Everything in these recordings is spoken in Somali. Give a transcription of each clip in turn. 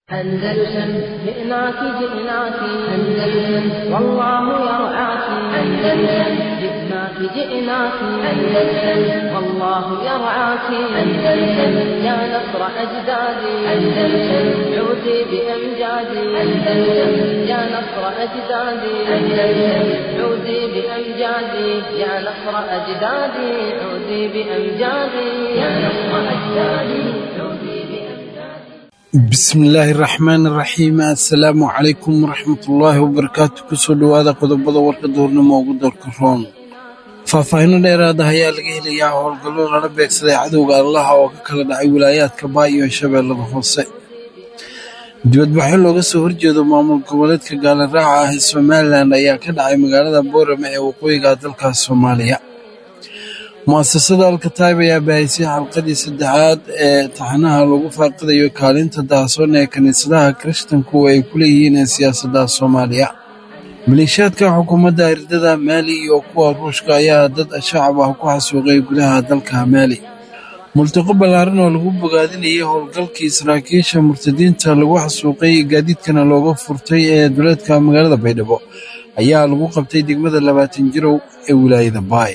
أندلسن جئناك جئناك أندلسن والله يرعاك أندلسن جئناك جئناك أندلسن والله يرعاك أندلسن يا نصر أجدادي أندلسن عودي بأمجادي أندلسن يا نصر أجدادي أندلسن عودي بأمجادي يا نصر أجدادي عودي بأمجادي يا نصر أجدادي عودي بأمجادي bismillaahi raxmaani raxiim assalaamu calaykum waraxmatullaahi wabarakaatu kusoo dhowaada qodobada warka duurnimo ugu dalka roon faahfaahinno dheeraada ayaa laga helayaa howlgallo lala beegsaday cadowga allaha oo ka kala dhacay wilaayaadka baay iyo shabeellada hoose dibadbaxyo looga soo horjeedo maamul goboleedka gaalaraaca ah ee somalilan ayaa ka dhacay magaalada boorame ee waqooyiga dalkaas soomaaliya mu'asasada alkataib ayaa bahaysay xalqadii saddexaad ee taxanaha lagu faaqidayo kaalinta daahsoon ee kiniisadaha kirishtanku ay ku leeyihiin ee siyaasadda soomaaliya maleeshiyaadka xukuumadda hirdada maali iyo kuwa ruushka ayaa dad shacab ah ku xasuuqay gudaha dalka maali multiqo ballaaran oo lagu bogaadinayay howlgalkii saraakiisha murtadiinta lagu xasuuqay gaadiidkana looga furtay ee duleedka magaalada baydhabo ayaa lagu qabtay degmada labaatan jirow ee wilaayada baay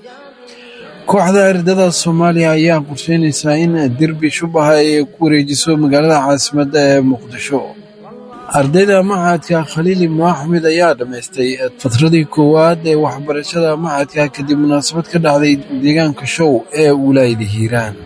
kooxda ardada soomaaliya ayaa qorsheynaysaa in derbi shubaha ay ku wareejiso magaalada caasimadda ee muqdisho ardayda maxadka khaliil ibnu axmed ayaa dhammaystay fatradii koowaad ee waxbarashada maxadka kadib munaasabad ka dhacday deegaanka show ee wilaayada hiiraan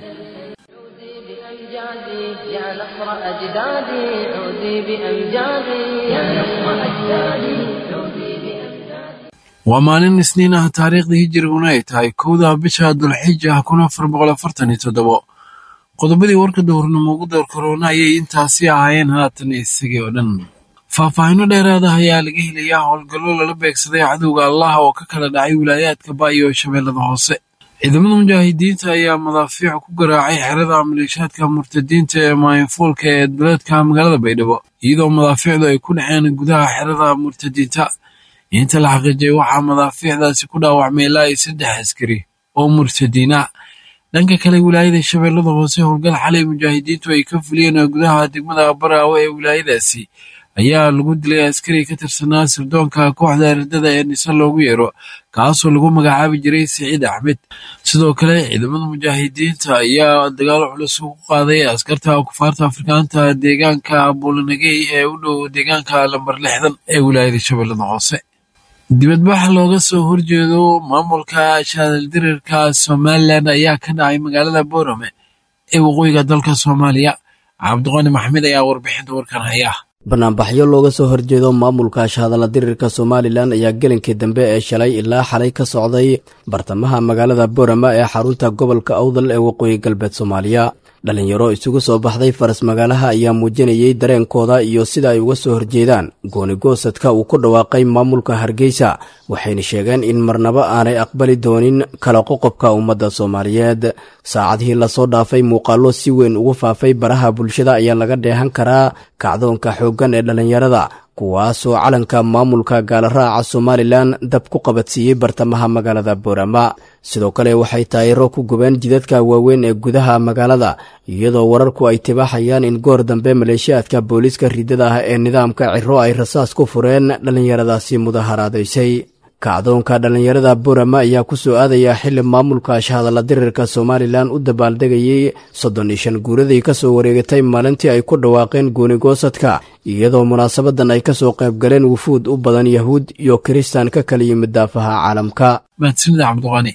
بأمجادي يا نصر أجدادي عودي بأمجادي يا نصر أجدادي عودي بأمجادي waa maalin isniin ah taariikhdii hijiriguna ay tahay kowda bisha dulxija ah kun afar boqol afartan iyo toddobo qodobadii warka dowrnimo ugu door korona ayay intaasi ahaayeen haatan isagii oo dhan faahfaahinno dheeraada ayaa laga helayaa howlgallo lala beegsaday cadowga allaha oo ka kala dhacay wilaayaadka baay iyo shabeellada hoose ciidamada mujaahidiinta ayaa madaafiic ku garaacay xerada maleeshaadka murtadiinta ee maayanfuulka ee duleedka magaalada baydhabo iyadoo madaafiicdu ay ku dhaceen gudaha xerada murtadiinta inta la xaqiijiyay waxaa madaafiicdaasi ku dhaawacmay ilaa iyo saddex askari oo murtadiina dhanka kale wilaayada shabeellada hoose howlgal xalay mujaahidiintu ay ka fuliyeen gudaha degmada baraawe ee wilaayadaasi ayaa lagu dilay askari ka tirsanaa sirdoonka kooxda ardada ee nise loogu yeero kaasoo lagu magacaabi jiray siciid axmed sidoo kale ciidamada mujaahidiinta ayaa dagaal culus ku qaaday askarta kufaarta afrikaanta deegaanka buulanagey ee u dhow deegaanka lambar lixdan ee wilaayada shabeellada hoose dibadbax looga soo horjeedo maamulka shaadaldirirka somalilan ayaa ka dhacay magaalada boorame ee waqooyiga dalka soomaaliya cabdiqani maxmed ayaa warbixinta warkan haya banaanbaxyo looga soo horjeedo maamulka shahadalla dirirka somalilan ayaa gelinkii dambe ee shalay ilaa xalay ka socday bartamaha magaalada boorama ee xarunta gobolka awdal ee waqooyi galbeed soomaaliya dhalinyaro isugu soo baxday faras magaalaha ayaa muujinayay dareenkooda iyo sida ay uga soo horjeedaan goonigoosadka uu ku dhawaaqay maamulka hargeysa waxayna sheegeen in marnaba aanay aqbali doonin kala qoqobka ummadda soomaaliyeed saacadihii lasoo dhaafay muuqaallo si weyn ugu faafay baraha bulshada ayaa laga dheehan karaa kacdoonka xooggan ee dhallinyarada kuwaasoo calanka maamulka gaalaraaca somalilan dab ku qabadsiiyey bartamaha magaalada boorama sidoo kale waxay taayiro ku gubeen jidadka waaweyn ee gudaha magaalada iyadoo wararku ay tibaaxayaan in goor dambe maleeshiyaadka booliiska riddada ah ee nidaamka ciro ay rasaas ku fureen dhallinyaradaasi mudaharaadaysay kacdoonka dhallinyarada boorama ayaa ku soo aadaya xili maamulka shahadalla dirirka somalilan u dabaaldegayey soddon iyo shan guuradii ka soo wareegatay maalintii ay ku dhawaaqeen goonigoosadka iyadoo munaasabadan ay ka soo qaybgaleen wufuud u badan yahuud iyo kiristaan ka kala yimid daafaha caalamka mahadsanida cabdiqani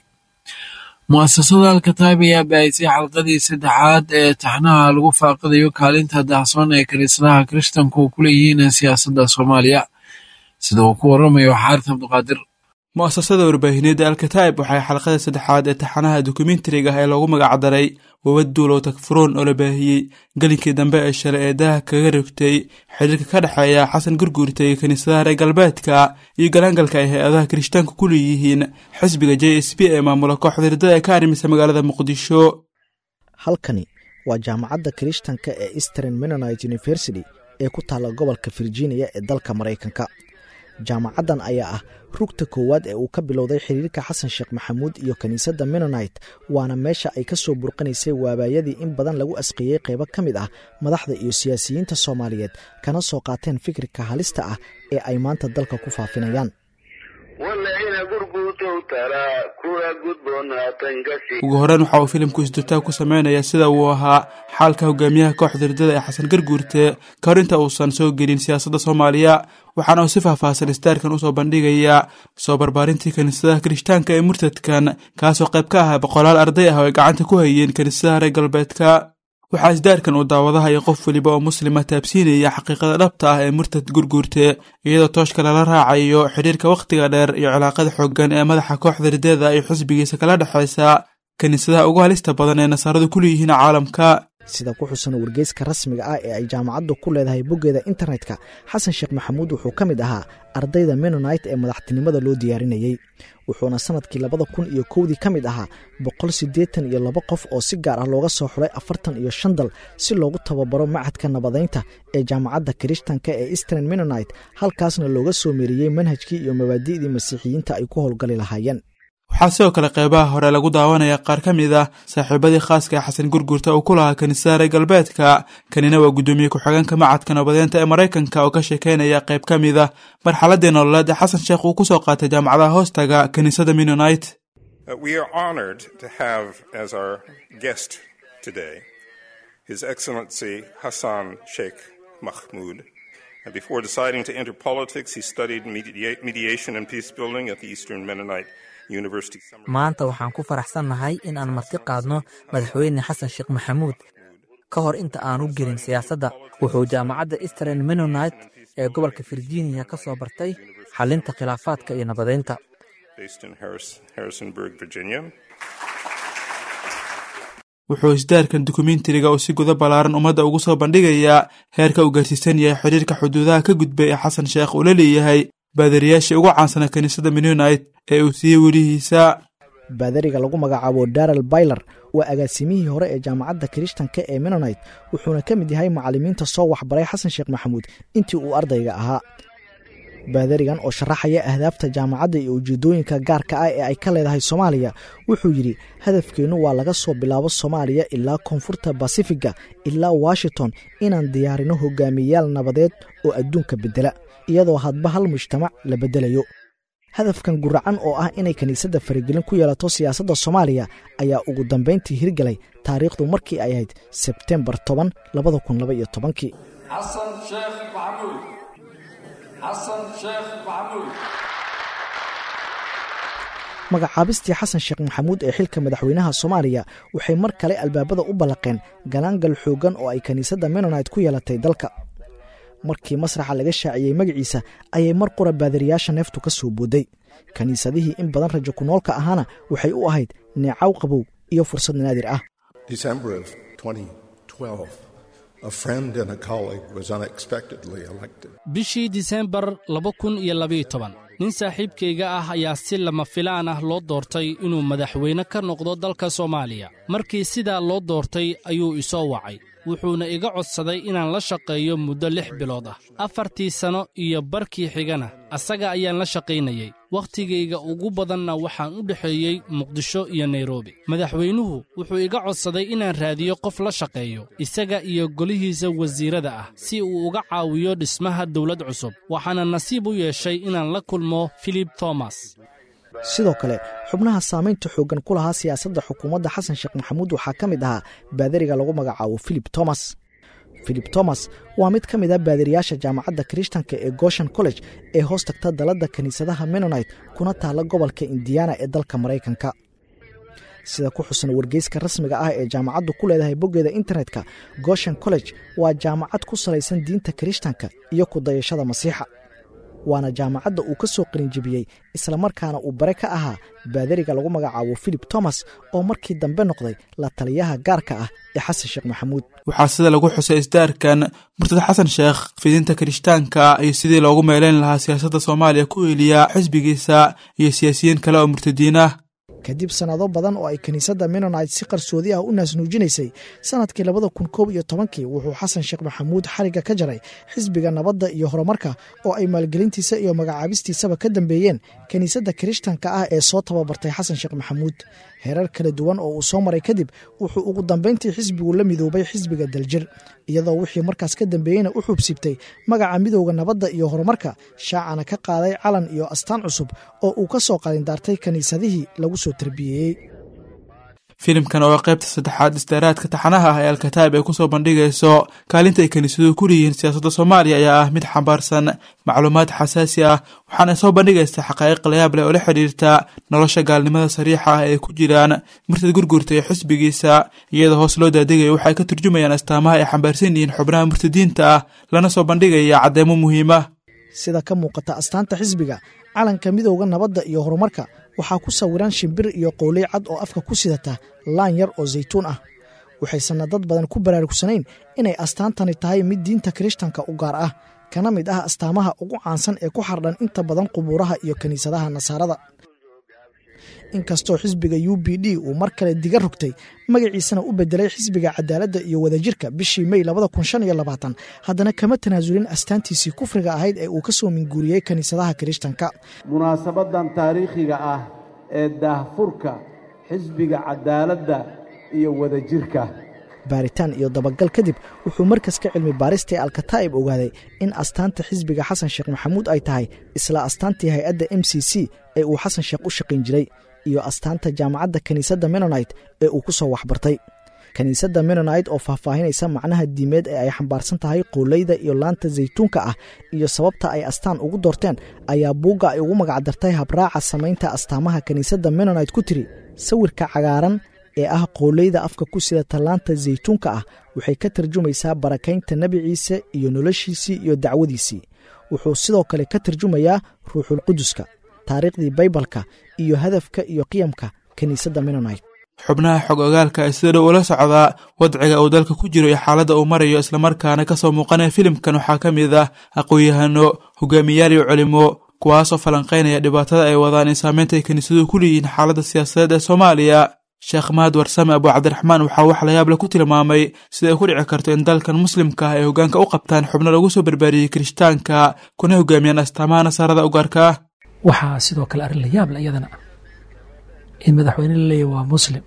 mu'asasada alkataib ayaa bahaysay xalqadii saddexaad ee taxnaha lagu faaqidayo kaalinta daahsoon ee kiniisadaha kirishtanku ku leeyihiin ee siyaasadda soomaaliya sida uu ku waramayo xaaris cabdiqaadir mu'asasada warbaahineedda alkataib waxay xalqada saddexaad ee taxanaha dokumentariga ah ee loogu magacdaray wawaduulow takfuruun oo la baahiyey gelinkii dambe ee shalay ee daha kaga rigtay xiriirka ka dhexeeya xasan gurguurta iyo kiniisadaha reer galbeedka iyo galaangalka ay hay-adaha kirishtaanka ku leeyihiin xisbiga j s b ee maamula kooxda hirdada ee ka arrimisa magaalada muqdisho halkani waa jaamacadda kirishtanka ee eastern menonite university ee ku taalla gobolka virginia ee dalka maraykanka jaamacaddan ayaa ah rugta koowaad ee uu ka bilowday xiriirka xasan sheekh maxamuud iyo kiniisadda menonite waana meesha ay ka soo burqanaysay waabaayadii in badan lagu asqeeyey qaybo ka mid ah madaxda iyo siyaasiyiinta soomaaliyeed kana soo qaateen fikirka halista ah ee ay maanta dalka ku faafinayaan ugu horreyn waxa uu filimku isdurtaag ku sameynayaa sida uu ahaa xaalka hogaamiyaha kooxda ridada ee xasan garguurte ka hor inta uusan soo gelin siyaasadda soomaaliya waxaana uu si faahfaahsan istaarkan usoo bandhigayaa soo barbaarintii kiniisadaha kirishtaanka ee murtadkan kaasoo qayb ka ahaa boqolaal arday ah oo ay gacanta ku hayeen kiniisadaha reer galbeedka waxaa isdaarkan uu daawadaha iyo qof weliba oo muslima taabsiinaya xaqiiqada dhabta ah ee murtad gurguurte iyadoo tooshka lala raacayo xidhiirka wakhtiga dheer iyo cilaaqada xooggan ee madaxa kooxda ridada iyo xisbigiisa kala dhexaysa kiniisadaha ugu halista badan ee nasaaradu ku leeyihiin caalamka sida ku xusan wargeyska rasmiga ah ee ay jaamacaddu ku leedahay boggeeda internetka xasan sheekh maxamuud wuxuu ka mid ahaa ardayda menonite ee madaxtinimada loo diyaarinayey wuxuuna sanadkii labada kun iyo kowdii ka mid ahaa boqol siddeetan iyo laba qof oo si gaar ah looga soo xuray afartan iyo shan dal si loogu tababaro macadka nabadaynta ee jaamacadda kirishtanka ee eastern menonite halkaasna looga soo meeriyey manhajkii iyo mabaadi'dii masiixiyiinta ay ku howlgali lahaayeen waxaa sidoo kale qeybaha hore lagu daawanaya qaar ka mid ah saaxiibadii khaaska ee xasan gurgurta uu ku lahaa kiniisada reer galbeedka kanina waa guddoomiye ku-xigeenka macadka nabadeynta ee maraykanka oo ka sheekeynaya qayb ka mid ah marxaladii nololeed ee xasan sheekh uu ku soo qaatay jaamacadaha hoostaga kiniisada menonite Before deciding to enter politics, he studied mediation and peace building at the Eastern Mennonite maanta waxaan ku faraxsannahay in aan marti qaadno madaxweyne xasan sheekh maxamuud ka hor inta aanu gelin siyaasadda wuxuu jaamacadda eastern menonite ee gobolka virginia ka soo bartay xalinta khilaafaadka iyo nabadeynta wuxuu isdaarkan dokumentariga oo si guda ballaaran ummadda ugu soo bandhigayaa heerka uu gaarsiisan yahay xidhiirka xuduudaha ka gudbay ee xasan sheekh uu la leeyahay baadariyaashii ugu caansana kiniisada menonite ee uu siiyey welihiisa baadariga lagu magacaabo daral bayler waa agaasimihii hore ee jaamacadda kirishtanka ee menonite wuxuuna ka mid yahay macallimiinta soo waxbaray xasan sheekh maxamuud intii uu ardayga ahaa baadarigan oo sharaxaya ahdaafta jaamacadda iyo ujeedooyinka gaarka ah ee ay ka leedahay soomaaliya wuxuu yidhi hadafkeennu waa laga soo bilaabo soomaaliya ilaa koonfurta basifiga ilaa washington inaan diyaarino hogaamiyeyaal nabadeed oo adduunka beddela iyadoo hadba hal mujtamac la beddelayo hadafkan guracan oo ah inay kiniisadda faragelin ku yeelato siyaasadda soomaaliya ayaa ugu dambayntii hirgelay taariikhdu markii ay ahayd sebtembar toban labada kun laba iyo tobankii magacaabistii xasan sheekh maxamuud ee xilka madaxweynaha soomaaliya waxay mar kale albaabada u ballaqeen galaangal xooggan oo ay kiniisadda menonite ku yeelatay dalka markii masraxa laga shaaciyey magaciisa ayay mar qura baadariyaasha neeftu ka soo booday kiniisadihii in badan rajo ku noolka ahaana waxay u ahayd neecaw qabow iyo fursad naadir ah bishii disembar laba kun iyo labayo toban nin saaxiibkayga ah ayaa si lama filaan ah loo doortay inuu madaxweyne ka noqdo dalka soomaaliya markii sidaa loo doortay ayuu isoo wacay wuxuuna iga codsaday inaan la shaqeeyo muddo lix bilood ah afartii sanno iyo barkii xigana asaga ayaan la shaqaynayey wakhtigayga ugu badanna waxaan u dhexeeyey muqdisho iyo nairobi madaxweynuhu wuxuu iga codsaday inaan raadiyo qof la shaqeeyo isaga iyo golihiisa wasiirada ah si uu uga caawiyo dhismaha dawlad cusub waxaana nasiib u yeeshay inaan la kulmo filip thomas sidoo kale xubnaha saamaynta xooggan ku lahaa siyaasadda xukuumadda xasan sheekh maxamuud waxaa ka mid ahaa baadariga lagu magacaabo filip thomas filip thomas waa mid ka mid a baadariyaasha jaamacadda kirishtanka ee goshan college ee hoos tagta daladda kiniisadaha menonite kuna taalla gobolka indiana ee dalka maraykanka sida ku xusan wargeyska rasmiga ah ee jaamacaddu ku leedahay boggeeda internetka goshan college waa jaamacad ku salaysan diinta kirishtanka iyo ku dayashada masiixa waana jaamacadda uu ka soo qalinjibiyey islamarkaana uu bare ka ahaa baadariga lagu magacaabo filip thomas oo markii dambe noqday la taliyaha gaarka ah ee xasan sheekh maxamuud waxaa sida lagu xusay isdaarkan murtad xasan sheekh fidinta kirishtaanka iyo sidii loogu meeleyn lahaa siyaasadda soomaaliya ku eeliya xisbigiisa iyo siyaasiyiin kale oo murtadiin ah kadib sannado badan oo ay kiniisadda menonite si qarsoodi ah u naasnuujinaysay sannadkii labada kun koob iyo tobankii wuxuu xasan sheekh maxamuud xarigga ka jaray xisbiga nabadda iyo horumarka oo ay maalgelintiisa iyo magacaabistiisaba ka dambeeyeen kiniisadda kirishtanka ah ee soo tababartay xasan sheekh maxamuud herar kala duwan oo uu soo maray kadib wuxuu ugu dambayntii xisbigu la midoobay xisbiga daljir iyadoo wixii markaas ka dambeeyeyna u xubsibtay magaca midowda nabadda iyo horumarka shaacana ka qaaday calan iyo astaan cusub oo uu ka soo qalindaartay kiniisadihii lagu soo tarbiyeeyey filimkan oo qaybta saddexaad istaaraadka taxanaha ah ee alkataib ay kusoo bandhigayso kaalinta ay kiniisaduhu ku leeyihiin siyaasadda soomaaliya ayaa ah mid xambaarsan macluumaad xasaasi ah waxaana soo bandhigaysa xaqaa'iq layaab leh oo la xidhiirta nolosha gaalnimada sariixa ah ee ku jiraan murtad gurgurta iyo xisbigiisa iyadoo hoos loo daadegaya waxay ka turjumayaan astaamaha ay xambaarsan yihiin xubnaha murtadiinta ah lana soo bandhigaya caddeemo muhiima sida ka muuqata astaanta xisbiga calanka midowda nabadda iyo horumarka waxaa ku sawiran shimbir iyo qowley cad oo afka ku sidata laan yar oo saytuun ah waxaysanna dad badan ku baraarugsanayn inay astaantani tahay mid diinta kirishtanka u gaar ah kana mid ah astaamaha ugu caansan ee ku xardhan inta badan qubuuraha iyo kiniisadaha nasaarada inkastoo xisbiga u b d uu mar kale diga rogtay magaciisana u bedelay xisbiga cadaaladda iyo wadajirka bishii mey haddana kama tanaasulin astaantiisii kufriga ahayd ee uu ka soo minguuriyey kiniisadaha kirishtanka munaasabadan taariikhiga ah ee daahfurka xisbiga cadaaladda iyo wadajirka baaritaan iyo dabagal kadib wuxuu markaska cilmi baarista ee alkataa'ib ogaaday in astaanta xisbiga xasan sheekh maxamuud ay tahay isla astaantii hay-adda m c c ee uu xasan sheekh u shaqayn jiray iyo astaanta jaamacadda kiniisadda menonite ee uu ku soo waxbartay kiniisadda menonite oo faahfaahinaysa macnaha diimeed ee ay xambaarsan tahay qowleyda iyo laanta saytuunka ah iyo sababta ay astaan ugu doorteen ayaa buugga ay ugu magacdartay habraaca samaynta astaamaha kiniisadda menonite ku tiri sawirka cagaaran ee ah qowleyda afka ku sidata laanta saytuunka ah waxay ka tarjumaysaa barakaynta nebi ciise iyo noloshiisii iyo dacwadiisii wuxuu sidoo kale ka tarjumayaa ruuxulquduska taariikhdii baybalka iyo hadafka iyo qiyamka kiniisadda menonite xubnaha xog ogaalka ee sida dhow ula socdaa wadciga uu dalka ku jiro iyo xaaladda uu marayo islamarkaana ka soo muuqanaya filimkan waxaa ka mid ah aqoon-yahano hogaamiyaal iyo culimo kuwaasoo falanqaynaya dhibaatada ay wadaan in saameynta ay kiniisaduhu ku leeyihiin xaaladda siyaasadeed ee soomaaliya sheekh mahad warsame abu cabdiraxmaan waxaa wax layaable ku tilmaamay sida ay ku dhici karto in dalkan muslimka ah ay hoggaanka u qabtaan xubno lagu soo barbaariyey kirishtaanka kuna hogaamiyaan astaamaha nasaarada ugaarka ah waxaa sidoo kale arrin la yaable iyadana in madaxweyne la leeyahy waa muslim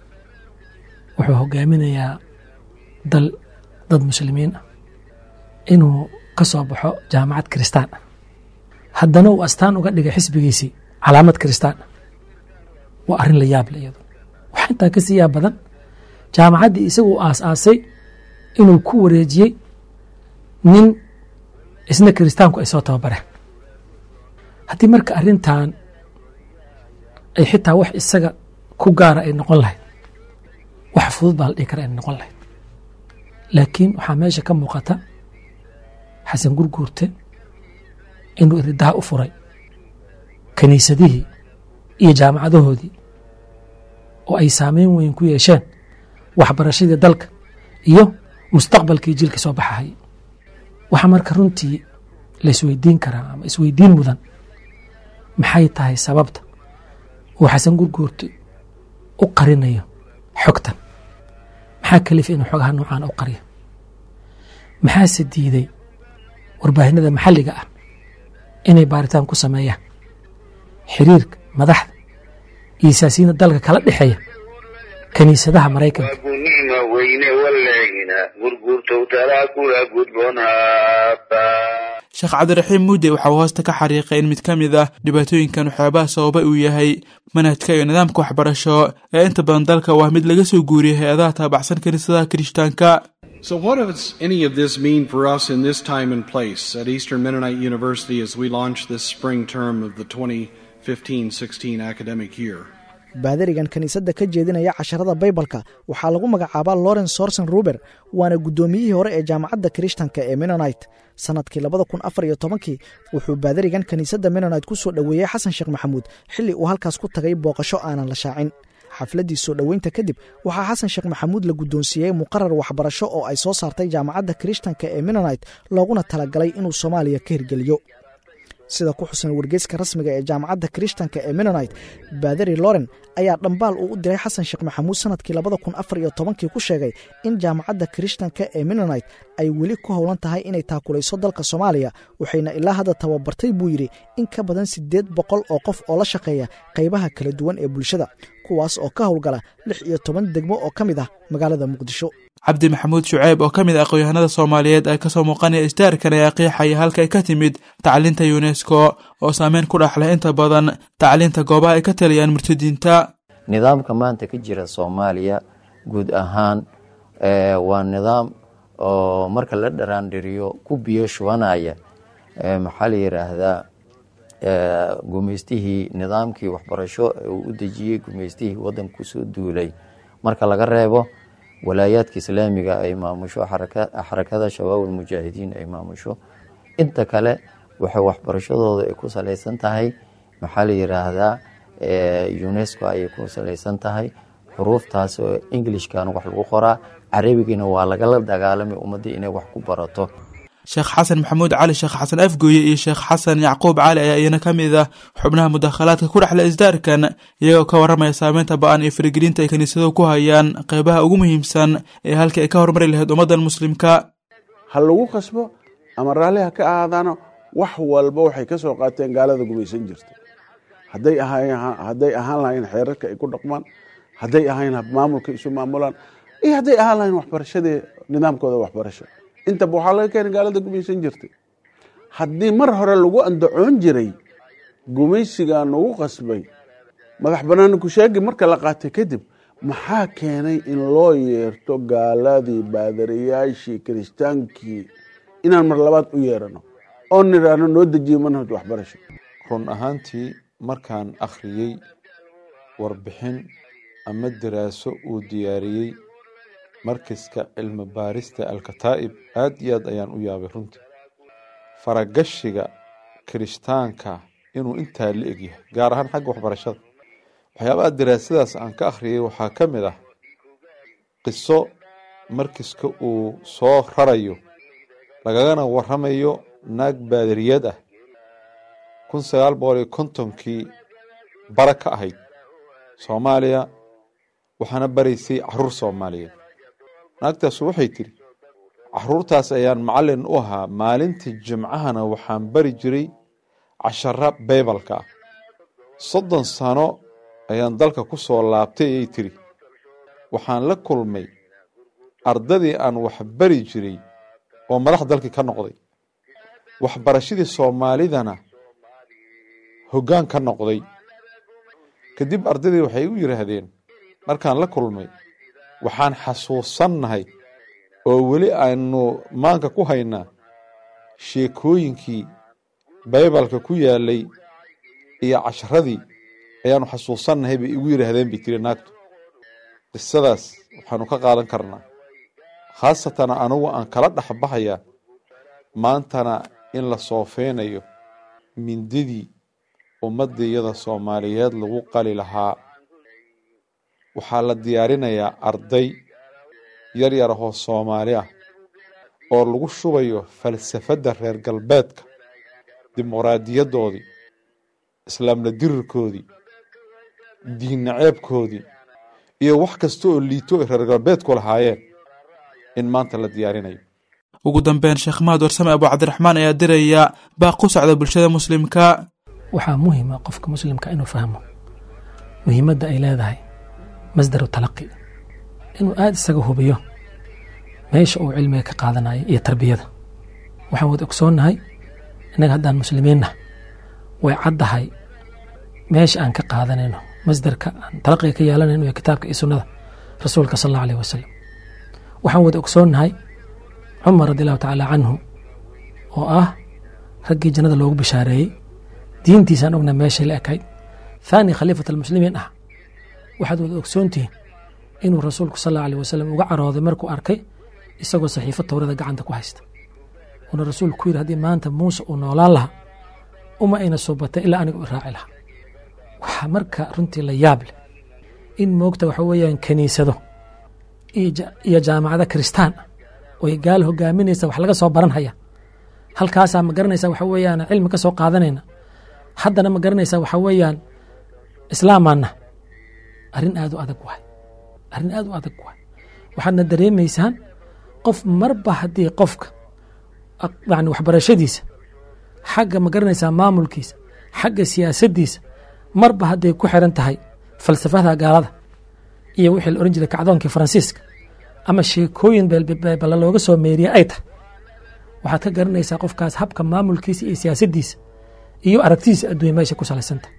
wuxuu hogaaminayaa dal dad muslimiin ah inuu ka soo baxo jaamacad kiristaan ah haddana uu astaan uga dhigay xisbigiisii calaamad kiristaan ah waa arrin la yaable iyadu waxaa intaa ka sii yaab badan jaamacaddii isagu uu aas-aasay inuu ku wareejiyey nin isna kiristaanku ay soo tababareen haddii marka arrintan ay xitaa wax isaga ku gaara ay noqon lahayd wax fudud baa la dhihi kara inay noqon lahayd laakiin waxaa meesha ka muuqata xasan gurguurte inuu iridaha u furay kiniisadihii iyo jaamacadahoodii oo ay saameyn weyn ku yeesheen waxbarashadii dalka iyo mustaqbalkii jilka soo baxahaya waxaa marka runtii la isweydiin karaa ama isweydiin mudan maxay tahay sababta uu xasan gurguurte u qarinayo xogtan maxaa kalifa inuu xogaha noocaan u qariyo maxaase diiday warbaahinada maxalliga ah inay baaritaan ku sameeyaan xiriirka madaxda iyo siyaasiyiinta dalka kala dhexeeya kiniisadaha maraykanka nicma weyne waleegina gurguurtow talaa kula gudboonhaaba sheekh cabdiraxiim muudde waxa uu hoosta ka xariiqay in mid ka mid ah dhibaatooyinkan waxyaabaha sababa uu yahay manhajka iyo nidaamka waxbarasho ee inta badan dalka waa mid laga soo guuriyay hay-adaha taabacsan kiniisadaha kirishtaanka So, what does any of this mean for us in this time and place at Eastern Mennonite University as we launch this spring term of the 2015 16 academic year? baadarigan kiniisadda ka jeedinaya casharada baybalka waxaa lagu magacaabaa lawrence sorson ruber waana guddoomiyihii hore ee jaamacadda kirishtanka ee menonite sannadkii labada kun afar iyo tobankii wuxuu baadarigan kiniisadda menonite ku soo dhoweeyey xasan sheekh maxamuud xilli uu halkaas ku tagay booqasho aanan la shaacin xafladdii soo dhoweynta kadib waxaa xasan sheekh maxamuud la guddoonsiiyey muqarar waxbarasho oo ay soo saartay jaamacadda kirishtanka ee menonite looguna talagalay inuu soomaaliya ka hirgeliyo sida ku xusan wargeyska rasmiga ee jaamacadda kirishtanka ee menonite baderi loren ayaa dhambaal uu u diray xasan sheekh maxamuud sanadkii labada kun afar iyo tobankii ku sheegay in jaamacadda kirishtanka ee menonite ay weli ku howlan tahay inay taakulayso dalka soomaaliya waxayna ilaa hadda tababartay buu yidhi in ka badan siddeed boqol oo qof oo la shaqeeya qaybaha kala duwan ee bulshada kuwaas oo ka howlgala lix iyo toban degmo oo ka mid ah magaalada muqdisho cabdi maxamuud shuceyb oo ka mid ah aqoon-yahanada soomaaliyeed ee kasoo muuqanaya isdaarkan ayaa qiixaya halkay ka timid tacliinta yunesko oo saameyn ku dhex leh inta badan tacliinta goobaha ay ka taliyaan murtadiinta nidaamka maanta ka jira soomaaliya guud ahaan waa nidaam oo marka la dharaandhiriyo ku biyo shubanaya maxaa la yidhaahdaa gumaystihii nidaamkii waxbarasho uu u dejiyey gumaystihii wadanka kusoo duulay marka laga reebo walaayaadka islaamiga ay maamusho xarakada shabaab almujaahidiin ay maamusho inta kale waxay waxbarashadooda ay ku salaysan tahay maxaa la yidhaahdaa unesco ayay ku salaysan tahay xuruuftaas oo englishkan wax lagu qoraa carabigiina waa lagala dagaalamay ummadii inay wax ku barato sheekh xasan maxamuud cali sheekh xasan afgooye iyo sheekh xasan yacquub cali ayaa iyana ka mid ah xubnaha mudakhalaadka ku dhexla isdaarkan iyagoo ka warramaya saameynta ba-an iyo faragelinta ay kiniisaduhu ku hayaan qeybaha ugu muhiimsan ee halkii ay ka hormari lahayd ummaddan muslimka ha lagu khasbo ama raalli ha ka ahaadaano wax walba waxay ka soo qaateen gaalada gumaysan jirta hadday hadday ahaan lahayn xeerarka ay ku dhaqmaan hadday ahayn maamulka isu maamulaan iyo hadday ahaan lahayn waxbarashadii nidaamkooda waxbarasho intaba waxaa laga keenay gaalada gumaysan jirtay haddii mar hore lagu andacoon jiray gumaysigaa nagu qasbay madax banaani kusheegi marka la qaatay kadib maxaa keenay in loo yeerto gaaladii baadariyaashii kiristaankii inaan mar labaad u yeerano oo nidhaahno noo dejiye manhaj waxbarasho run ahaantii markaan akhriyey warbixin ama daraaso uu diyaariyey markiska cilmi baarista alkataa'ib aad iyo aad ayaan u yaabay runtii faragashiga kirishtaanka inuu intaa la egyahay gaar ahaan xagga waxbarashada waxyaabaha daraasadaas aan ka akhriyay waxaa ka mid ah qiso markiska uu soo rarayo lagagana waramayo naag baadariyad ah kun sagaal boqol iyo kontonkii bara ka ahayd soomaaliya waxaana baraysay caruur soomaaliyeed naagtaasu waxay tidhi caruurtaas ayaan macallin u ahaa maalintii jimcahana waxaan bari jiray cashara baybalka ah soddon sano ayaan dalka ku soo laabtay ayay tidhi waxaan la kulmay ardadii aan wax bari jiray oo madax dalkii ka noqday waxbarashadii soomaalidana hoggaan ka noqday kadib ardadii waxay igu yidhaahdeen markaan la kulmay waxaan xasuusannahay oo weli aynu maanka ku haynaa sheekooyinkii baybalka ku yaalay iyo casharadii ayaanu xasuusannahay bay igu yidhaahdeen bay tiri naagtu qisadaas waxaanu ka qaadan karnaa khaasatan anugu aan kala dhexbahayaa maantana in la soofeynayo mindidii ummadiyada soomaaliyeed lagu qali lahaa waxaa la diyaarinayaa arday yar yar ahoo soomaali ah oo lagu shubayo falsafadda reer galbeedka dimuqraadiyaddoodii islaamla dirirkoodii diinna ceebkoodii iyo wax kasta oo liito ay reer galbeedku lahaayeen in maanta la diyaarinayo ugu dambeyn sheekh mahad warsame abu cabdiraxmaan ayaa diraya baaq ku socda bulshada muslimka waxaa muhima qofka muslimka inuu fahmo muhiimadda ay leedahay masdaru talaqi inuu aada isaga hubiyo meesha uu cilmiga ka qaadanayo iyo tarbiyada waxaan wada ogsoonnahay innaga haddaan muslimiinna way caddahay meesha aan ka qaadanayno masdarka aan talaqiga ka yeelanayno iyo kitaabka iyo sunnada rasuulka sal allahu aleyh wasalam waxaan wada ogsoonnahay cumar radi allahu tacaala canhu oo ah raggii jannada loogu bishaareeyey diintiisaan ogna meeshay la ekayd thaani khaliifat almuslimiin ah waxaad wada ogsoontihiin inuu rasuulku sal allahu aleh wasalam uga carooday markuu arkay isagoo saxiifo towrada gacanta ku haysta uuna rasuulku ku yidhi haddii maanta muuse uu noolaan lahaa uma ayna suubatay ilaa aniga u raaci lahaa waxaa marka runtii la yaab leh in moogta waxa weeyaan kiniisado iyo jaamacada kiristaan oy gaal hogaaminaysa wax laga soo baran haya halkaasaa ma garanaysaa waxa weeyaan cilmi ka soo qaadanayna haddana ma garanaysaa waxa weeyaan islaamaana arrin aad u adag waay arrin aad u adag waay waxaadna dareemaysaan qof marba haddii qofka yani waxbarashadiisa xagga ma garanaysaa maamulkiisa xagga siyaasaddiisa marba hadday ku xiran tahay falsafada gaalada iyo wixii la ohan jiray kacdoonkii faransiiska ama sheekooyin beelbala looga soo meeriye ay tahay waxaad ka garanaysaa qofkaas habka maamulkiisa iyo siyaasaddiisa iyo aragtidiisa adduunya meesha ku salaysanta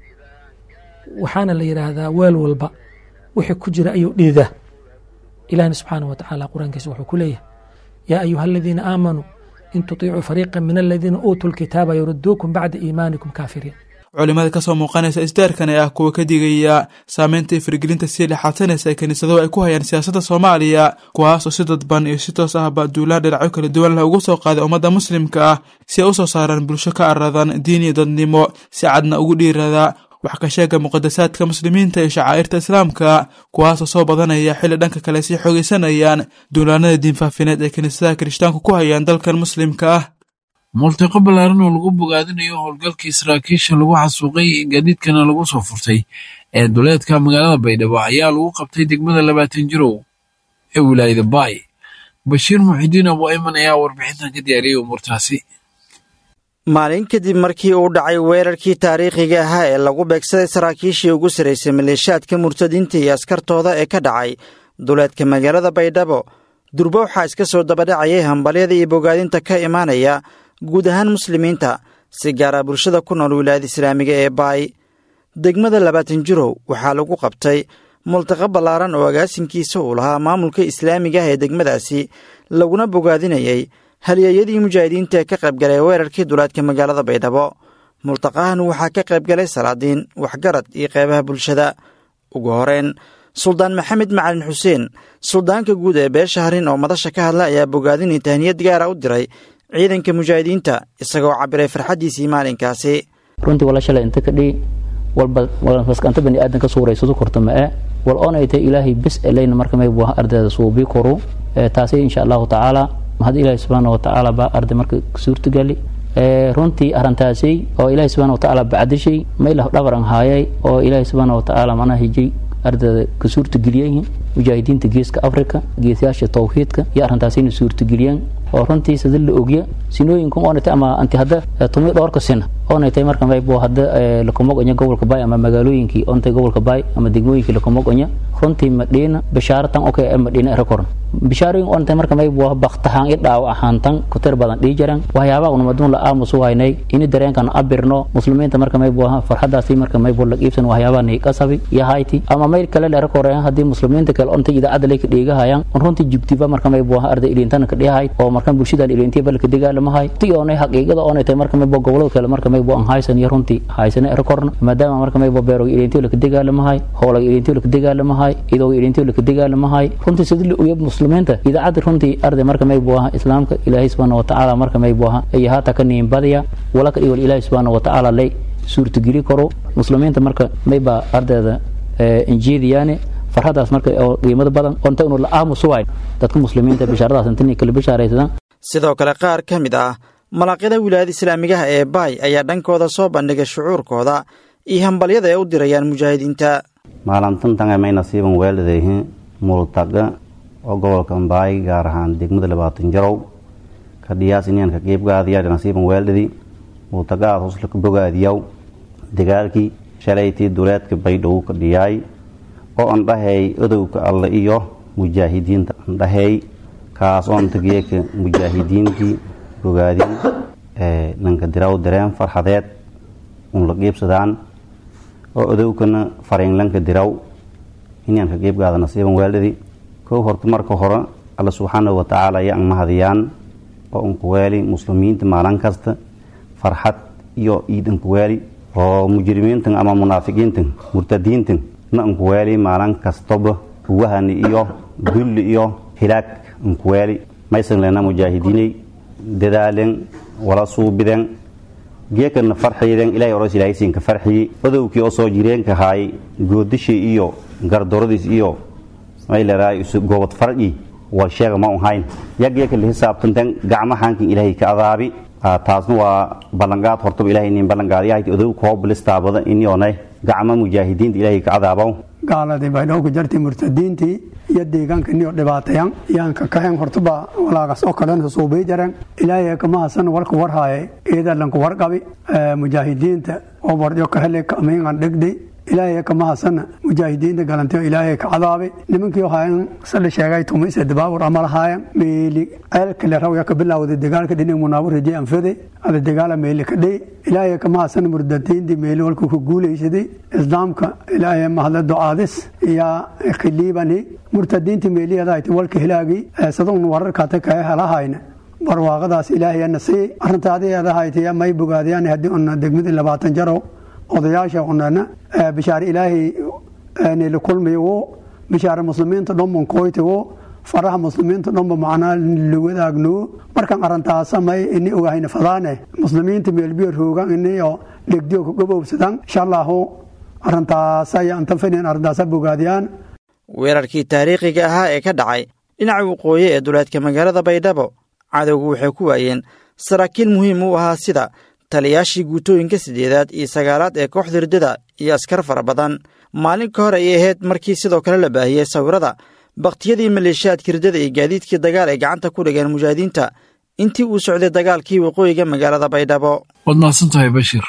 waxaana la yidhaahdaa weel walba wixii ku jira ayuu dhiidaa ilahna subxaanah wa tacaala qur-aankiisa wuxuu ku leeyahay yaa ayuha aladiina aamanuu in tutiicuu fariiqa min aladiina uutuu lkitaaba yuruduukum bacda iimaanikum kaafiriin culimada kasoo muuqanaysa isdaarkan ee ah kuwa ka digaya saameynta iyo faragelinta sii dhexaadsanaysa ee kiniisaduhu ay ku hayaan siyaasadda soomaaliya kuwaas oo si dadban iyo si toos ahba duulaan dhinacyo kala duwan leh ugu soo qaaday ummadda muslimka ah si ay u soo saaraan bulsho ka aradan diin iyo dadnimo si cadna ugu dhiirada wax ka sheega muqadasaadka muslimiinta iyo shacaa'irta islaamka kuwaasoo soo badanaya xilli dhanka kale sii xoogaysanayaan duulaanada diinfaafineed ee kiniisadaha kirishtaanku ku hayaan dalkan muslimka ah multiqo ballaaran oo lagu bogaadinayo howlgalkii saraakiisha lagu xasuuqay gaadiidkana lagu soo furtay ee duleedka magaalada baydhabo ayaa lagu qabtay degmada labaatan jirow ee wilaayada baay bashiir muxidiin abu ayman ayaa warbixintan ka diyaariyey umuurtaasi maalin kadib markii uu dhacay weerarkii taariikhiga ahaa ee lagu beegsaday saraakiishii ugu sarraysay maleeshaadka murtadiinta iyo askartooda ee ka dhacay duleedka magaalada baydhabo durbo waxaa iska soo dabadhacayay hambalyada iyo bogaadinta ka imaanaya guud ahaan muslimiinta si gaara bulshada ku nool wilaayada islaamiga ee baay degmada labaatan jirow waxaa lagu qabtay multiqo ballaaran oo agaasimkiisa uu lahaa maamulka islaamiga ah ee degmadaasi laguna bogaadinayay halyeeyadii mujaahidiinta ee ka qaybgalay weerarkii duleedka magaalada baydhabo multaqahan waxaa ka qaybgalay salaadiin waxgarad iyo qeybaha bulshada ugu horeyn suldaan maxamed macalin xuseen suldaanka guud ee beesha harin oo madasha ka hadla ayaa bogaadinii tahniyad gaara u diray ciidanka mujaahidiinta isagoo cabiray farxaddiisii maalinkaasi runtii wala shalay inta ka dhii walba maskanta bani aadan ka suuraysadu korto ma e wal oonay tay ilaahay bis elayna marka may buha ardayda suubii koru taasi insha allahu tacaala mahad ilaahi subxaana wa tacaala baa arday marka suurtagali runtii arrintaasi oo ilaahi subxaana wa tacaala bacdishay maylah dhabaran haayay oo ilaahi subxaana wa tacaala macnaha hijay ardayda ka suurtageliyayihiin mujaahidiinta geeska africa geesayaasha tawxiidka iyo arrintaasi inay suurtageliyaan oo runtii sida la ogya sinooyinkan oonatay ama anti hadda tumi dhowrka sina oonatay marka maybo hadda lakumogonya gobolka baay ama magaalooyinkii oontay gobolka baay ama degmooyinkii lakumogonya runtii madhiina bishaaratan okay ee madhiina erakoran bishaarooyin oonatay marka maybo baktahaan i dhaawac ahaantan kutir badan dhii jaran waxyaabaha unumaduun la aamusu haynay ini dareenkan abirno muslimiinta marka maybo farxadaasi marka maybo la qiibsan waxyaabaha ni qasabi iyo hayti ama mayl kale la erakoreen haddii muslimiinta kale oontay idaacadda lay ka dheegahayaan runtii jugtiba marka maybo arday ilintana ka dhihahay oo markan bulshadan ilintiya balka dagaalamahay ti oonay xaqiiqada oonay tahay marka maybo gobolada kale marka maybo aan haysan iyo runtii haysana erakorna maadaama marka maybo beeroga ilintiyo laka dagaalamahay hoolaga ilintiyo laka dagaalamahay idooga ilintiyo laka dagaalamahay runtii sidii la ogya muslimiinta idaacadda runtii arday marka maybo aha islaamka ilaahay subxaana wa tacaala marka maybo aha iyo haata ka niin badiya walaka dhiwal ilaahay subxaana wa tacaala lay suurtageli karo muslimiinta marka mayba ardayda injiidiyaane farxadaas marka oo qiimada badan onta inu la aamusuwayn dadka muslimiinta bishaaradaas intan kala bishaaraysadaan sidoo kale qaar ka mid ah malaaqyada wilaayada islaamigaha ee baay ayaa dhankooda soo bandhigay shucuurkooda iyo hambalyada ay u dirayaan mujaahidiinta maalintantan may nasiiban weeldayhin multaga oo gobolka baay gaar ahaan degmada labaatan jarow kadhiyaas inaan ka qiibgaadiya nasiiban weeldadi multagaas husla ka bogaadiyaw dagaalkii shalaytii duleedka baydhow ka dhiyaay oo andhahay odowka alle iyo mujaahidiinta andhahay kaas oo antageeka mujaahidiintii bogaadin nanka diraw dareen farxadeed un la qiibsadaan oo odowkana fariinlanka diraw inaan ka qiibgaada nasiiban weeldhadi kow horta marka hore alla subxaanahu watacaala ayaan mahadiyaan oo unkuweeli muslimiinta maalin kasta farxad iyo iid unkuweeli oo mujrimiintan ama munaafiqiintan murtadiintan na unkuweeli maalin kastaba wahani iyo dulli iyo hilaag unkuweeli maysan lena mujaahidiinay dadaalen wala suubiden geekana farxiyden ilahay oros ilaahaysiinka farxiyi odowkii oo soo jireenka haay goodishii iyo gardoradiis iyo mayleraay goobad farci wal sheega ma un hayn ya geeka la hisaabtanten gacmahankin ilaahay ka adaabi taasna waa ballanqaad hortaba ilahay inin ballanqaadyahayti odow koo bilistaabada inyoonay gacma mujaahidiinta ilaahay ka cadaabaw gaaladii baydhowka jartay murtadiintii iyo deegaanka niyo dhibaatayan yaanka kahen hortuba walaagas oo kalen suubay jaran ilaahay kama hasan warka warhaaye eedalanku warqabi mujaahidiinta oo bardyo ka hele kamiingan dhegday ilaahay kama hasana mujaahidiinta galantayo ilaahay ka cadaabay nimankii hayan sala sheegay tumaysa dabaabur ama lahaayan meeli ceelkale rawya ka bilawday dagaalka dhinig munaabur rajay anfade ada dagaala meeli ka dhey ilaahay kama hasana murdatiintii meeli walku ku guulaysaday islaamka ilaahay mahadla ducaadis iyo khiliibani murtadiintii meeliyadahayti walka hilaagii sadun wararkaata kae helahayna barwaaqadaas ilaahayana siiyey arrintaadiadahayti may bogaadiyaan haddii una degmadii labaatan jaro odayaasha unana bishaar ilaahay nila kulmiyo wo bishaar muslimiinta dhanban koyti wo faraha muslimiinta dhanba macnaa la wadaagno markaan arintaasamay ini ogahayna fadaane muslimiinta meelbiyo roogan iniyo dhegdiyo ka gobowsadan insha allahu arintaasaya antafanen arrintaasa bogaadiyaan weerarkii taariikhiga ahaa ee ka dhacay dhinaca waqooyi ee duleedka magaalada baydhabo cadowgu waxay ku waayeen saraakiil muhiim u ahaa sida taliyaashii guutooyinka siddeedaad iyo sagaalaad ee kooxda riddada iyo askar fara badan maalin ka hor ayay ahayd markii sidoo kale la baahiyey sawirada bakhtiyadii maleeshiyaadka riddada iyo gaadiidkii dagaal ay gacanta ku dhigeen mujaahidiinta intii uu socday dagaalkii waqooyiga magaalada baydhabo waad mahadsantahay bashir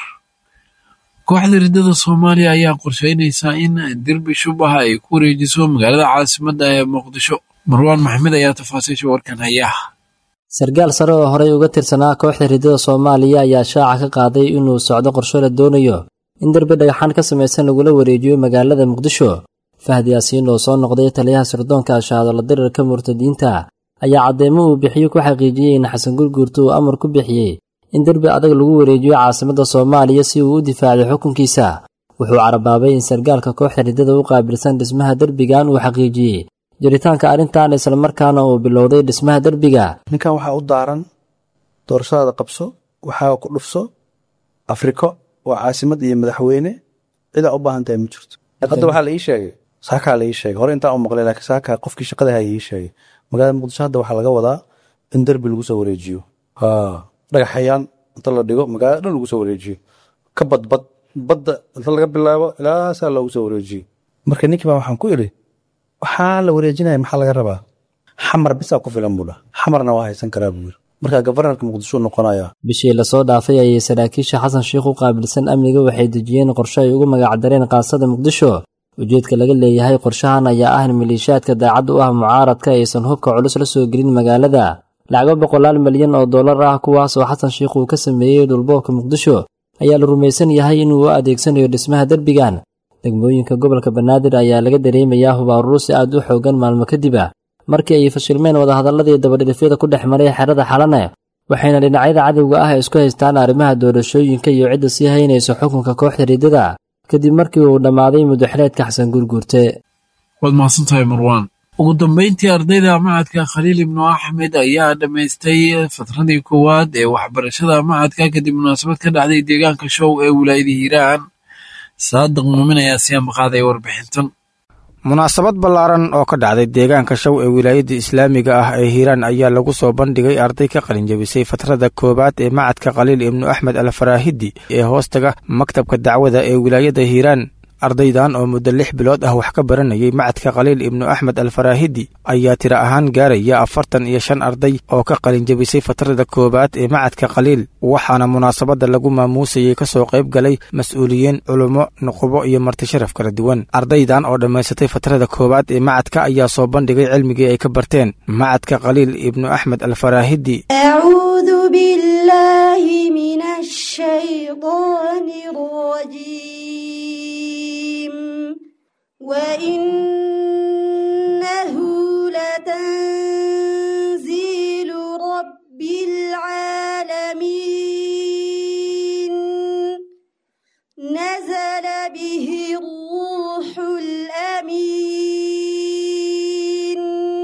kooxda riddada soomaaliya ayaa qorsheynaysaa in derbi shubaha ay ku wareejiso magaalada caasimadda ee muqdisho marwaan maxmed ayaa tafaasiisha warkan haya sarkaal sare oo horey uga tirsanaa kooxda riddada soomaaliya ayaa shaaca ka qaaday inuu socdo qorsho la doonayo in derbi dhagaxaan ka samaysan lagula wareejiyo magaalada muqdisho fahdi yaasiin oo soo noqday taliyaha sirdoonka ashaadala dirirka murtadiinta ayaa caddeemo uu bixiyo ku xaqiijiyey in xasan gurguurta uu amar ku bixiyey in derbi adag lagu wareejiyo caasimadda soomaaliya si uu u difaaco xukunkiisa wuxuu carabaabay in sarkaalka kooxda riddada u qaabilsan dhismaha derbigan uu xaqiijiyey jiritaanka arrintan islamarkaana uu bilowday dhismaha derbiga ninkan waxaa u daaran doorashadaada qabso waxaa ku dhufso afriko waa caasimad iyo madaxweyne cidaa u baahan tahay ma jirto hadda waxaa la ii sheegay saakaa la ii sheegay hore intaan u maqlay laakiin saakaa qofkii shaqada haya ii sheegay magaalada muqdisho hadda waxaa laga wadaa in derbi lagu soo wareejiyo dhagaxayaan inta la dhigo magaalada dhan lagu soo wareejiyo ka badbad badda inta laga bilaabo ilaasaa loogu soo wareejiyo marka ninkii baa waxaan ku idhi waxaa la wareejinaya maxaa laga rabaa xamar bisaa ku filan buu dhah xamarna waa haysan karaa buu yiri marka gabarnarka muqdisho noqonaya bishii lasoo dhaafay ayay saraakiisha xasan sheikh u qaabilsan amniga waxay dejiyeen qorshe ay ugu magacdareen qaasada muqdisho ujeedka laga leeyahay qorshahan ayaa ah in maleeshiyaadka daacad u ah mucaaradka aysan hubka culus la soo gelin magaalada lacago boqolaal milyan oo dollar ah kuwaas oo xasan sheikh uu ka sameeyey dhulboobka muqdisho ayaa la rumaysan yahay inuu u adeegsanayo dhismaha derbigan degmooyinka gobolka banaadir ayaa laga dareemayaa hubaarurusi aad u xoogan maalmo kadib ah markii ay fashilmeen wadahadalladii dabadhilifyada ku dhex maray xerada xalane waxayna dhinacyada cadowga ah isku haystaan arrimaha doorashooyinka iyo cidda sii haynaysa xukunka kooxda riddada kadib markii uu dhammaaday muddaxileedka xasan gurguurte waad mahadsantahay marwaan ugu dambayntii ardayda macadka khaliil ibnu axmed ayaa dhammaystay fatradii koowaad ee waxbarashada macadka kadib munaasabad ka dhacday deegaanka show ee wilaayada hiiraan saadiq muumin ayaa siyaama qaaday warbixintan munaasabad ballaaran oo ka dhacday deegaanka show ee wilaayadda islaamiga ah ee hiiraan ayaa lagu soo bandhigay arday ka qalinjabisay fatrada koowaad ee macadka khaliil ibnu axmed alfaraahidi ee hoostaga maktabka dacwada ee wilaayadda hiiraan ardaydan oo muddo lix bilood ah wax ka baranayay macadka khaliil ibnu axmed alfaraahidi ayaa tiro ahaan gaaraya afartan iyo shan arday oo ka qalinjabisay fatrada koowaad ee macadka khaliil waxaana munaasabadda lagu maamuusayay ka soo qayb galay mas-uuliyiin culummo nuqubo iyo martisharaf kala duwan ardaydan oo dhammaysatay fatrada koowaad ee macadka ayaa soo bandhigay cilmigii ay ka barteen macadka khaliil ibnu axmed alfaraahidi وإنه لتنزيل رب العالمين نزل به الروح الأمين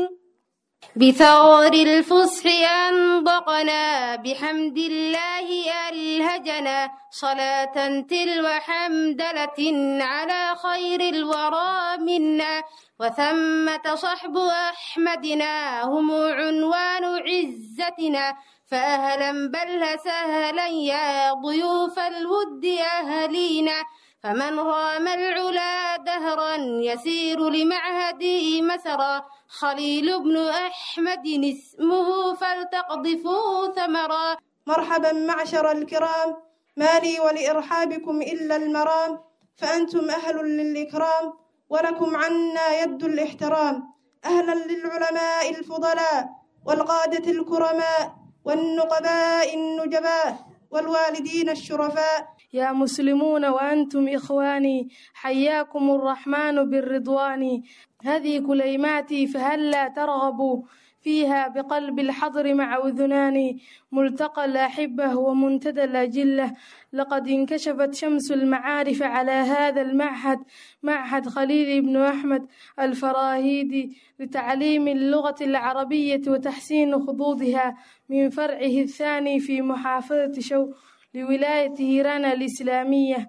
بثغر الفصح أنطقنا بحمد الله ألهجنا صلاة تلو حمدلة على خير الورى منا وثمة صحب أحمدنا هم عنوان عزتنا فأهلا بل سهلا يا ضيوف الود أهلينا فمن رام العلا دهرا يسير لمعهدي مسرا خليل بن أحمد اسمه فلتقضفوا ثمرا مرحبا معشر الكرام ما لي ولإرحابكم إلا المرام فأنتم أهل للإكرام ولكم عنا يد الاحترام أهلا للعلماء الفضلاء والقادة الكرماء والنقباء النجباء والوالدين الشرفاء يا مسلمون وأنتم إخواني حياكم الرحمن بالرضوان هذه كليماتي فهلا ترغبوا فيها بقلب الحضر مع أذنان ملتقى الأحبة ومنتدى الأجلة لقد انكشفت شمس المعارف على هذا المعهد معهد خليل بن أحمد الفراهيدي لتعليم اللغة العربية وتحسين خطوطها من فرعه الثاني في محافظة شو لولاية هيران الإسلامية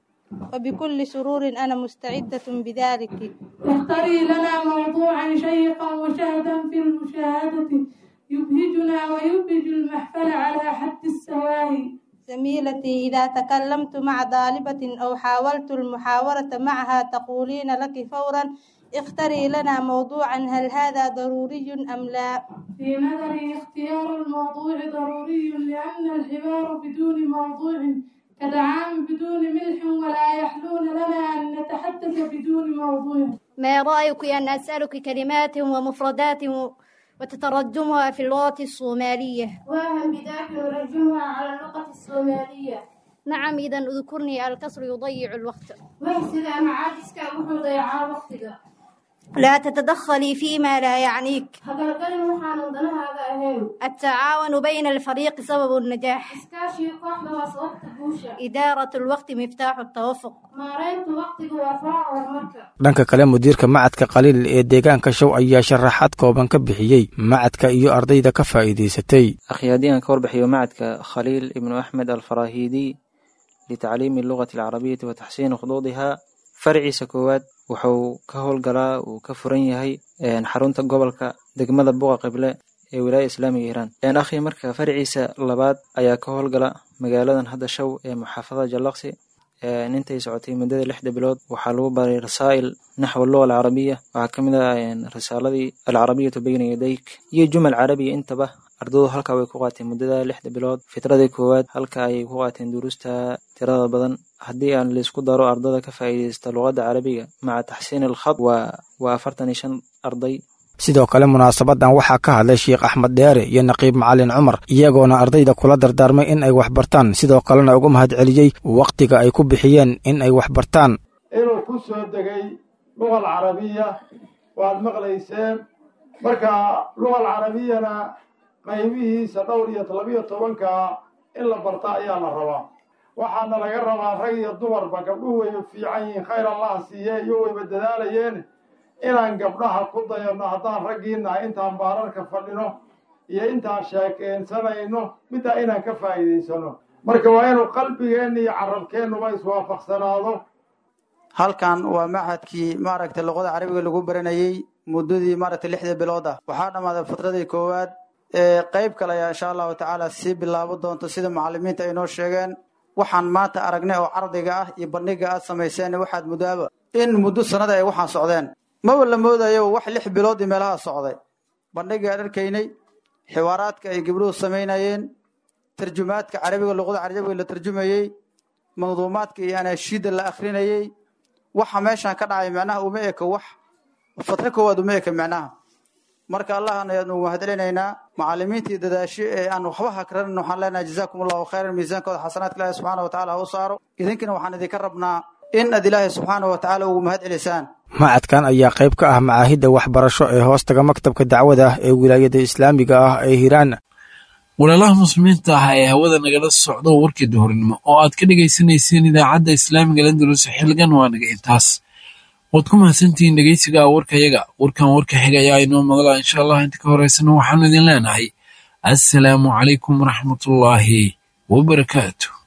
وبكل سرور أنا مستعدة بذلك اختري لنا موضوعا شيقا وشهدا في المشاهدة يبهجنا ويبهج المحفل على حد السواهي زميلتي إذا تكلمت مع طالبة أو حاولت المحاورة معها تقولين لك فورا اختري لنا موضوعا هل هذا ضروري أم لا في نظري اختيار الموضوع ضروري لأن الحوار بدون موضوع كدعام بدون ملح ولا يحلون لنا أن نتحدث بدون موضوع ما رأيك أن أسألك كلمات ومفردات وتترجمها في اللغة الصومالية وهم بذاك نرجمها على اللغة الصومالية نعم إذا اذكرني الكسر يضيع الوقت واحسد معاجزك وحو ضيعا وقتك لا تتدخلي فيما لا يعنيك هقلقل وحان ضنها أهين التعاون بين الفريق سبب النجاح إسكاشي قحبة وصوت بوشة إدارة الوقت مفتاح التوفق maareynta waqtiga waa faraca horumarka dhanka kale mudiirka macadka khaliil ee deegaanka show ayaa sharaxaad kooban ka bixiyey macadka iyo ardayda ka faa'iidaysatay أخي هدي أن كوربحي معدك خليل ابن أحمد الفراهيدي لتعليم اللغة العربية وتحسين خطوطها فرعي سكوات wuxuu ka howlgalaa uu ka furan yahay xarunta gobolka degmada buqa qible ee wilaaya islaamiga hiiraan akhi marka farciisa labaad ayaa ka howlgala magaaladan hadda show ee muxaafadada jallaqsi intay socotay muddada lixda bilood waxaa lagu baray rasaa'il naxwa luga alcarabiya waxaa ka mid ah risaaladii alcarabiyatu bayna yadayk iyo jumal carabiya intaba ardadu halkaa way ku qaateen muddada lixda bilood fitradii koowaad halka ayay ku qaateen duruusta tirada badan haddii aan laisku daro ardada ka faa'iidaysta luqadda carabiga maca taxsiin alkhad waa waa afartan iyo shan arday sidoo kale munaasabadan waxaa ka hadlay sheekh axmed dheere iyo naqiib macalin cumar iyagoona ardayda kula dardaarmay in ay waxbartaan sidoo kalena uga mahad celiyey wakhtiga ay ku bixiyeen in ay waxbartaan inuu ku soo degay luga alcarabiya waad maqlayseen marka luga alcarabiyana qaybihiisa dhowr iyo labiyo tobanka in la barta ayaa la rabaa waxaana laga rabaa rag iyo dumarba gabdhuhu wayba fiican yihiin khayr allaha siiye iyo wayba dadaalayeen inaan gabdhaha ku dayano haddaan raggiinaha intaan baararka fadhino iyo intaan sheekeensanayno middaa inaan ka faa'iidaysano marka waa inuu qalbigeenna iyo carabkeennuba iswaafaqsanaado halkan waa machadkii maaragtay luqada carabiga lagu baranayey muddadii maaragtay lixda bilood ah waxaa dhammaaday fitradii koowaad ee qayb kale ayaa insha allahu tacaala sii bilaabo doonto sida macalimiinta ay noo sheegeen waxaan maanta aragnay oo cardiga ah iyo bandhiga aad samayseen waxaad muddaaba in muddo sanada ay waxaan socdeen maba la moodayo wax lix bilood iyo meelaha socday bandhiga aan arkaynay xiwaaraadka ay gabdhuhu samaynayeen tarjumaadka carabiga luqada carabiga la tarjumayey manduumaadka iyo anaashiida la akhrinayey waxa meeshan ka dhacay micnaha uma eka wax fatro koowaad uma eka micnaha marka allahana ayaanu mahadcelinaynaa macalimiintii dadaasho ee aan waxba hakranin waxaan leenahay jazaakum allahu khayran miisaankooda xasanaadka ilaahi subxaana wa tacaala ha u saaro idinkana waxaan idinka rabnaa in aad ilaahay subxaana wa tacaala ugu mahad celisaan macadkan ayaa qayb ka ah macaahidda waxbarasho ee hoostaga maktabka dacwada ah ee wilaayada islaamiga ah ee hiiraan walaalaha muslimiinta ah ee hawada nagala socdo warkii duhurnimo oo aad ka dhegaysanayseen idaacadda islaamiga landulus xilligan waa naga intaas waad ku mahadsantihiin dhegeysiga warkayaga warkan warka xiga ayaa inoo madala insha allah inta ka horeysana waxaanu idin leenahay assalaamu calaykum waraxmatullaahi wabarakaatu